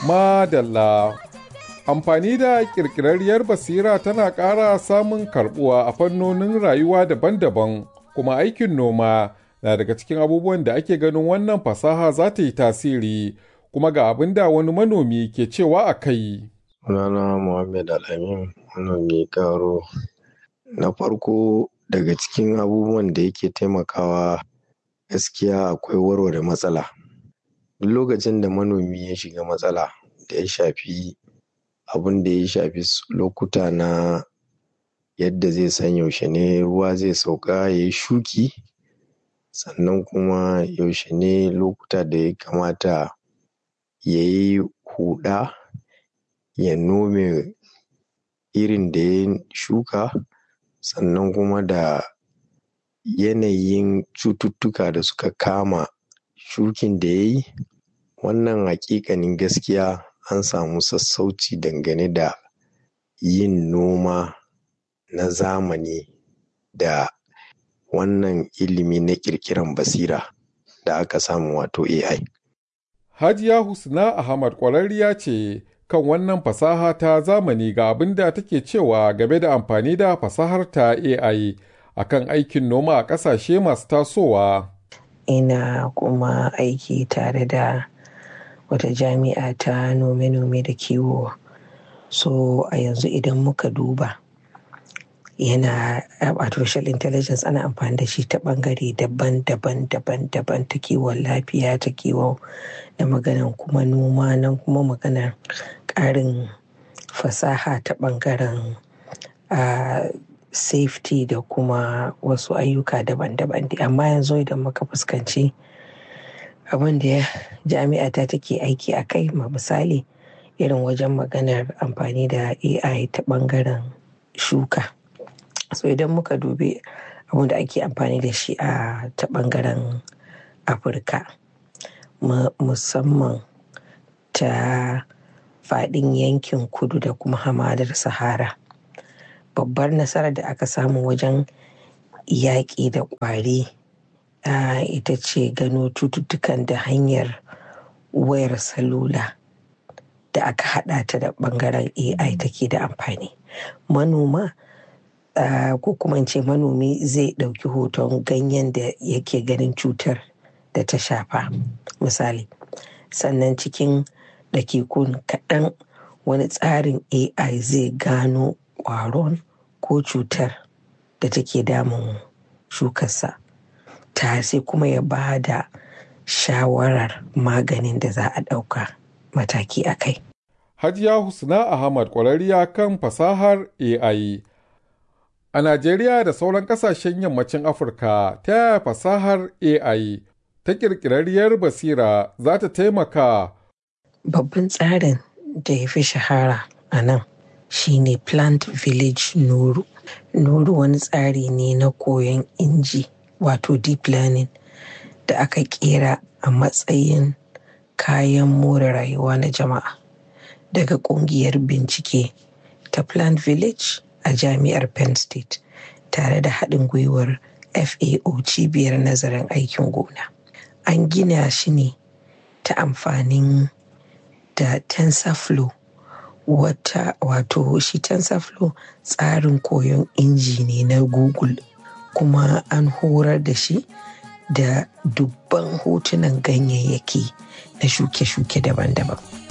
Madalla. Amfani da ƙirƙirarriyar basira tana ƙara samun karɓuwa a fannonin rayuwa daban-daban, kuma aikin noma na daga cikin abubuwan da ake ganin wannan fasaha za ta yi tasiri, kuma ga abin da wani manomi ke cewa a kai. Sunana Muhammad Al-Amin, manomi Karo. Na farko daga cikin abubuwan da yake taimakawa gaskiya akwai warware matsala. Duk lokacin da manomi ya shiga matsala da ya shafi abin da ya shafi lokuta na yadda zai san yaushe ne ruwa zai sauka ya yi shuki, sannan kuma yaushe ne lokuta da ya kamata ya yi huɗa, ya nome irin da ya shuka, sannan kuma da yanayin cututtuka da suka kama shukin da ya yi. Wannan haƙiƙanin gaskiya an samu sassauci dangane da yin noma na zamani da wannan ilimi na ƙirƙiran basira da aka samu wato AI. Hajiya Husna Ahmad ƙwararriya ce kan wannan fasaha ta zamani ga abin da take cewa game da amfani da fasahar ta AI a kan aikin noma a ƙasashe masu tasowa. Ina kuma aiki tare da wata jami'a ta nome-nome da kiwo. So a yanzu idan muka duba yana artificial intelligence ana amfani da shi ta ɓangare daban-daban daban-daban ta kiwon lafiya ta kiwon da maganan kuma noma nan kuma maganar ƙarin fasaha ta ɓangaren uh, safety da kuma wasu ayyuka daban-daban amma yanzu idan muka fuskanci abin da jami'a ta take aiki a kai ma misali irin wajen maganar amfani da ai ta ɓangaren shuka so idan muka dubi abin da ake amfani da shi a ta ɓangaren afirka musamman ta faɗin yankin kudu da kuma hamadar sahara babbar nasarar da aka samu wajen yaƙi da ƙwari ita ce gano cututtukan da hanyar wayar salula da aka haɗa ta da ɓangaren ai take da amfani manoma ko kuma ce manomi zai ɗauki hoton ganyen da yake ganin cutar da ta shafa misali sannan cikin dakikun kaɗan wani tsarin ai zai gano ƙwaron ko cutar da take damun shukarsa ta sai kuma ya ba da shawarar maganin da za a ɗauka mataki a kai. Hajiya Husna Ahmad ƙwararriya kan fasahar AI. A Najeriya da sauran ƙasashen yammacin Afirka ta yaya fasahar AI ta ƙirƙirarriyar basira za ta taimaka. Babban tsarin da ya fi shahara a nan shine Plant Village Nuru. Nuru wani tsari ne na koyon inji wato deep learning da aka kera a matsayin kayan more rayuwa na jama'a daga kungiyar bincike ta Plant Village a jami'ar Penn State tare da haɗin gwiwar FAO cibiyar nazarin aikin gona. An gina shi ne ta amfanin da TensorFlow wata wato shi TensorFlow tsarin koyon inji ne na Google kuma an horar da shi da dubban hotunan ganyayyaki na shuke-shuke daban-daban.